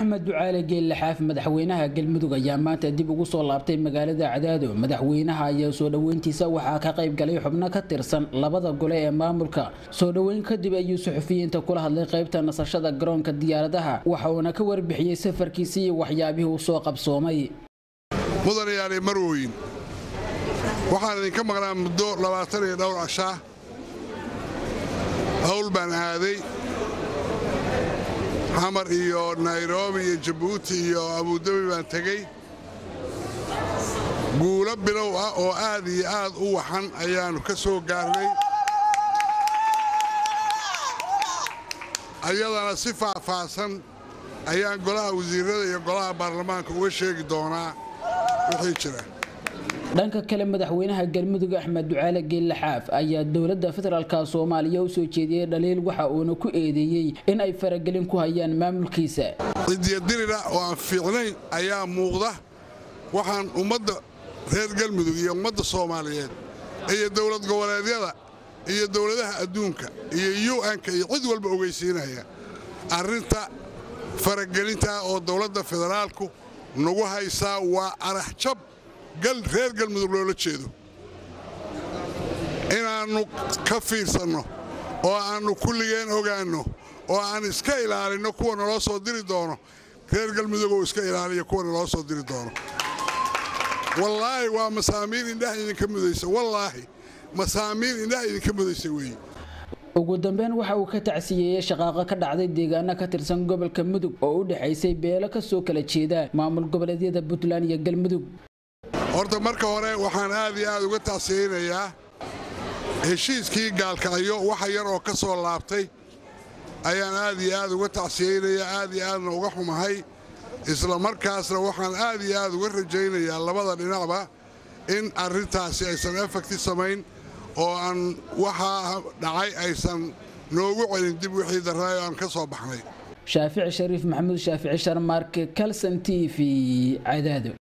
axmed ducaale geelle xaaf madaxweynaha galmudug ayaa maanta dib ugu soo laabtay magaalada cadaado madaxweynaha ayaa soo dhoweyntiisa waxaa ka qayb galay xubno ka tirsan labada gole ee maamulka soo dhoweyn kadib ayuu suxufiyiinta kula hadlay qaybta nasashada garoonka diyaaradaha waxa uuna ka warbixiyey safarkiisi iyo waxyaabihii uu soo qabsoomay mudanayaale marwooyin waxaan idinka maqnaa muddo labaatan iyo dhowr cashaa hawl baan aaday xamar iyo nairobi iyo jabuuti iyo abudabi baan tegey guulo bilow ah oo aad iyo aad u waxan ayaannu ka soo gaarnay ayadana si faahfaahsan ayaan golaha wasiirrada iyo golaha baarlamaanka uga sheegi doonaa wixii jira dhanka kale madaxweynaha galmudug axmed ducaale geelle xaaf ayaa dowladda federaalka soomaaliya u soo jeediyey dhaliil waxa uuna ku eedeeyey in ay faragelin ku hayaan maamulkiisa cidiyadirira oo aan fiicnayn ayaa muuqda waxaan ummadda reer galmudug iyo ummadda soomaaliyeed iyo dowlad goboleedyada iyo dowladaha adduunka iyo un-ka iyo cid walba ogeysiinaya arrinta faragelintaa oo dowladda federaalku nagu haysaa waa araxjab reer galmudug loola jeedo inaannu ka fiirsanno oo aannu kulligeen ogaanno oo aan iska ilaalinno kuwa naloo soo diri doono reer galmudugoo iska ilaaliya kuwa naloo soo diri doono wallaahi waa masaamiir indhaha idinka mudaysa wallaahi masaamiir indhaha idinka mudaysa weeye ugu dambeyn waxa uu ka tacsiyeeyey shaqaaqo ka dhacday deegaano ka tirsan gobolka mudug oo u dhexaysay beelo ka soo kala jeeda maamul goboleedyada puntland iyo galmudug horta marka hore waxaan aad iyo aad uga tacsiyeynayaa heshiiskii gaalkacyo waxa yar oo ka soo laabtay ayaan aad iyo aad uga tacsiyeynayaa aad iyo aadna uga xumahay isla markaasna waxaan aad iyo aad uga rajaynayaa labada dhinacba in arrintaasi aysan efekti samayn oo aan waxaa dhacay aysan noogu celin dib wixii daraayo aan ka soo baxnay shaafici shariif maxamuud shaafici sharmaarke kalson t v cadaado